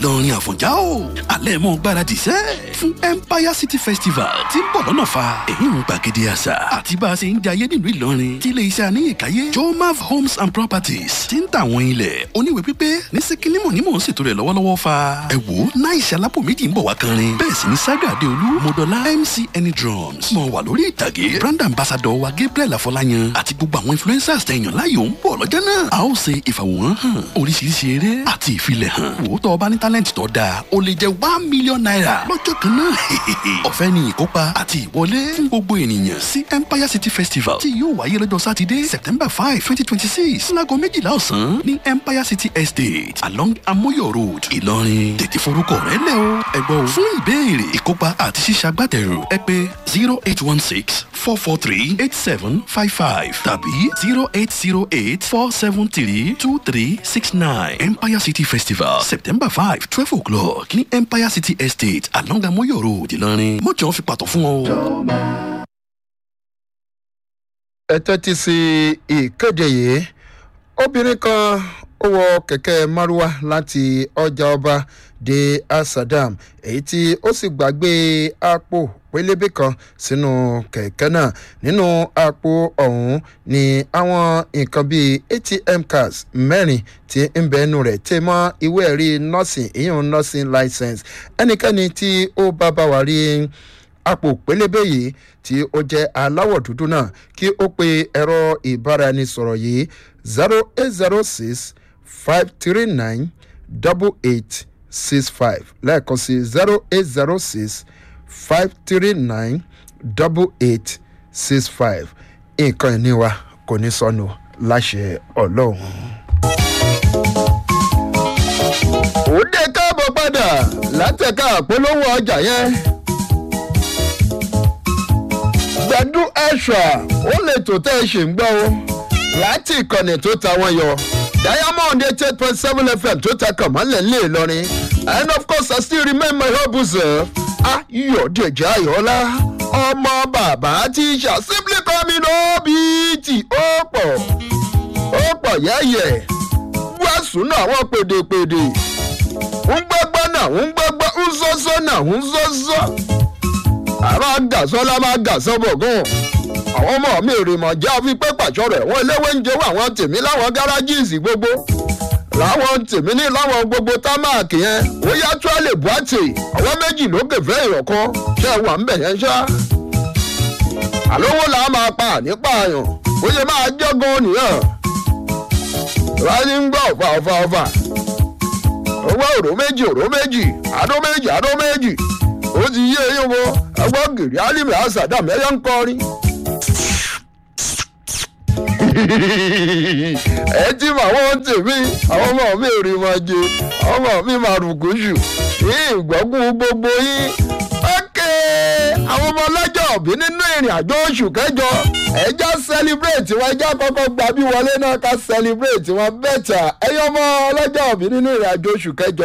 ìlọrin àfọ̀njá o alẹ́ mọ́ gbáradì sẹ́ fún empire city festival tí ń bọ̀ lọ́nà fa èyí ń gbàgede àṣà àti bá a ṣe ń jayé nílùú ìlọrin tí ilé iṣẹ́ aníyèkáyé jomav homes and properties ti ń tà àwọn ilẹ̀ oníwèé pípé ní síkínímù ní mò ń ṣètò rẹ̀ lọ́wọ́lọ́wọ́ fa ẹ wò ó náà ìṣẹ́ alápò méjì ń bọ̀ wá kanrin bẹ́ẹ̀ sì ni saga adeolu modola mc any drums mọ̀ wà lórí ìtàgé brand ambassador wa gabriel afọláyan àti gbogbo àwọn influencers tẹ̀yàn láyò ń bọ̀ lọ́jọ́ náà a ó ṣe ìfàwòrán hàn oríṣiríṣi eré àti ìfilẹ̀ hàn wò ó tọ́ ọba ní talent tó dáa ó lè jẹ́ one million naira lọ́jọ́ kan náà ọ̀fẹ́ ni ìkópa àti ìwọlé fún gbogbo ènìyàn sí empire city festival tí yóò wáyé lọ́jọ́ sátidé september five twenty twenty six láago méjìlá ọ̀sán ní empire city estate along amoyo road ìlọrin tètè forúkọ rẹ lẹ o ẹgbọ́n o fún ìbéèrè ìkópa àti ṣíṣàgbátẹrù ẹ pé zero eight one six four four three eight seven five five tàbí zero eight zero eight four seven three two three six nine empire city festival september five twelve o'clock ní empire city estate along amoyo road ìlọrin mọ̀jọ́ fi pàtó fún ọ o. ẹ tẹ́tí sí ìkéde yìí obìnrin kan ó wọ kẹ̀kẹ́ márúwá láti ọjà ọba dé asadam èyí tí ó sì gbàgbé àpò pélébé kan sínú kẹ̀kẹ́ náà nínú àpò ọ̀hún ni àwọn nǹkan bíi atm cards mẹ́rin tí ń bẹ ẹnu rẹ̀ tẹ́ mọ́ ìwé ẹ̀rí nursing ìyún nursing license ẹnikẹ́ni tí ó bá bá wa rí àpò pélébé yìí tí ó jẹ́ aláwọ̀ dúdú náà kí ó pe ẹ̀rọ ìbáraẹnisọ̀rọ̀ yìí zero eight zero six five three nine double eight six five lẹ́ẹ̀kan sí zero eight zero six five three nine double eight six five nǹkan ìní wa kò ní sọnù láṣẹ ọlọ́run. ó dé káàbọ̀ padà látẹ̀ka àpolówó ọjà yẹn gbẹdú ẹṣọ ó lè tó tẹ ẹ ṣe ń gbọ́ o láti ìkànnì tó ta wọn yọ diamond eight eight point seven fm tó ta kàn mọ́lẹ̀ ńlẹ̀ ìlọrin and of course i still remain my humble self ayọ̀dẹ̀jẹ̀ ayọ̀lá ọmọ bàbá tíṣà simply coming obìtì ó pọ̀ ó pọ̀ yẹ́yẹ́ wàásù náà wọ́n pèdèpèdè ń gbọ́gbọ́ náà ń gbọ́gbọ́ ń sọ́sọ́ náà ń sọ́sọ́ àmà gàsọ́lá máa gàsọ́ bọ̀gùn àwọn ọmọ mi rè mọ̀ já fi pé pàṣọ rẹ̀ wọ́n eléwé ń jẹ́wọ́ àwọn tèmi láwọn gáràjìsì gbogbo láwọn tèmi ní láwọn gbogbo támáàkì yẹn ó yá tó lè bú àtè àwọn méjì lókè fẹ́ ìrọ̀kan ṣé wà ń bẹ̀ yẹn ṣá. àlówó là á máa pa nípa àyàn ó yẹ máa jọ́gun nìyẹn ráyé ń gbọ́ ọ̀fà ọ̀fà ọ̀fà owó òró méjì òró méjì àdó méjì àdó méjì ó ti yé eyín wo ẹgbọ́n gèrè álìmí àṣàdá mẹ́yà ń kọrin. ẹ ti mọ àwọn tèmi àwọn ọmọ mi ò rí wọn jẹ àwọn ọmọ mi máa rùkú jù ní ìgbọ́kùn gbogbo yín. ókè àwọn ọmọ ọlọ́jọ́ òbí nínú ìrìn àjò oṣù kẹjọ ẹja celebrate wọn ẹja kọ́kọ́ gba bí wọlé náà ká celebrate wọn bẹ́tà ẹyọ ọmọ ọlọ́jọ́ òbí nínú ìrìn àjò oṣù kẹjọ